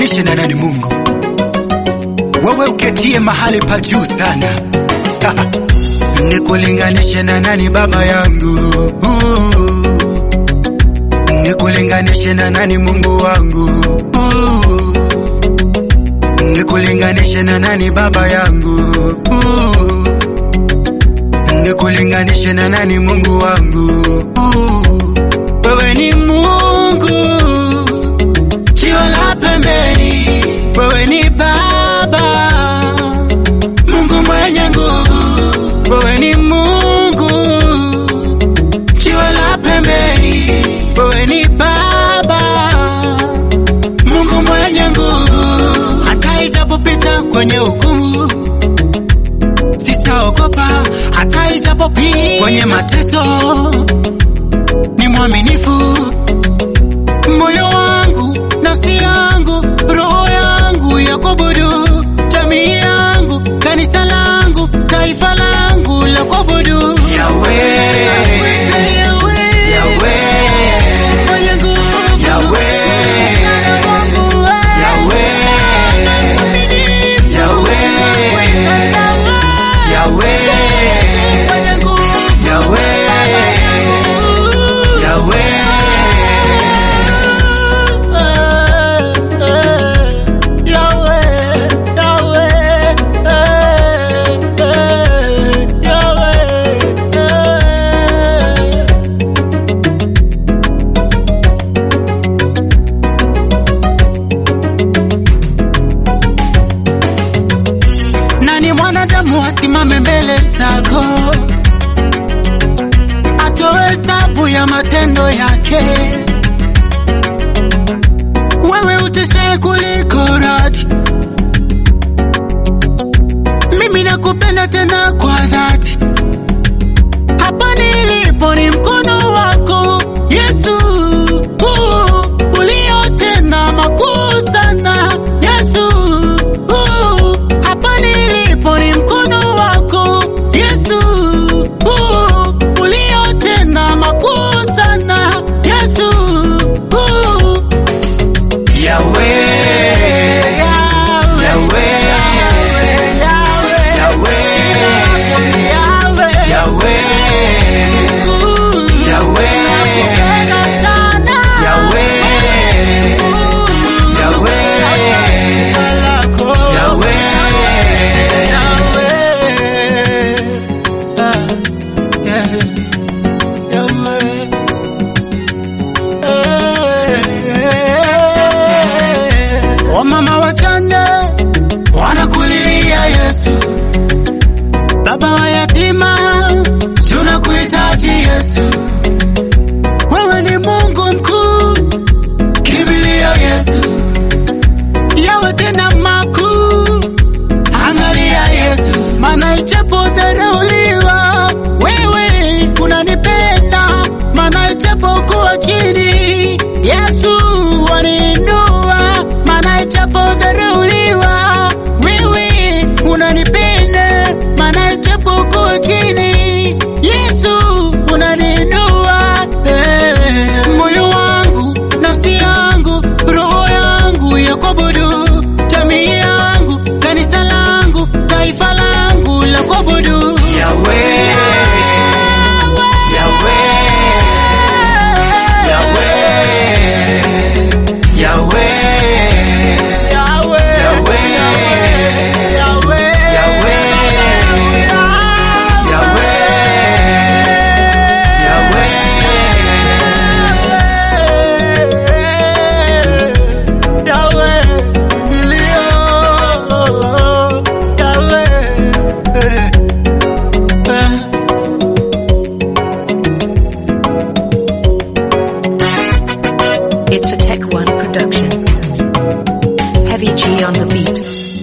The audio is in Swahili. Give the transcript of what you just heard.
nikulinganishe na nani Mungu? Wewe uketie mahali pa juu sana. Nikulinganishe na nani baba yangu? Nikulinganishe na nani Mungu wangu? Nikulinganishe na nani baba yangu? Nikulinganishe na nani Mungu wangu? Wewe ni Mungu, jiwe la pembeni. Wewe ni Baba, Mungu mwenye nguvu. Wewe ni Mungu, jiwe la pembeni. Wewe ni Baba, Mungu mwenye nguvu. Hata ijapopita kwenye hukumu, sitaogopa. Hata ijapopita kwenye mateso, ni mwaminifu. Moyo wangu, nafsi yangu, roho yangu ya kuabudu, jamii yangu, kanisa langu, taifa langu la kuabudu. Yahweh, Yahweh, mwenye nguvu. Yahweh, Yahweh, Yahweh, Yahweh, Yahweh, Nani mwanadamu asimame mbele zako atoe hesabu ya matendo yake? Wewe uteshe kuliko radi, mimi nakupenda tena kwa dhati. Hapa nilipo ni mkono wako Yesu, uh, uliotenda makuu sana Yesu, uh, hapa nilipo ni mkono wako Yesu, uh, uliotenda makuu sana Yesu, uh, Yahweh, Yahweh, Yahweh, Yahweh, Yahweh, Wamama wachane wanakulilia Yesu, baba wa yatima tunakuhitaji Yesu. Wewe ni Mungu mkuu, kimbilia Yesu, yawe tena makuu. Angalia Yesu, maana ichapodharauliwa wewe unanipenda, maana ichapokuwa chini Yesu waniinua, maana ichapodharauliwa wewe unanipenda, maana ichapokuwa chini Yesu unaniinua. Eh, moyo wangu, nafsi yangu, roho yangu ya kuabudu, jamii yangu, kanisa langu, taifa langu la kuabudu. Yahweh, Yahweh, Yahweh, Yahweh, It's a Tech One production. Heavy G on the beat.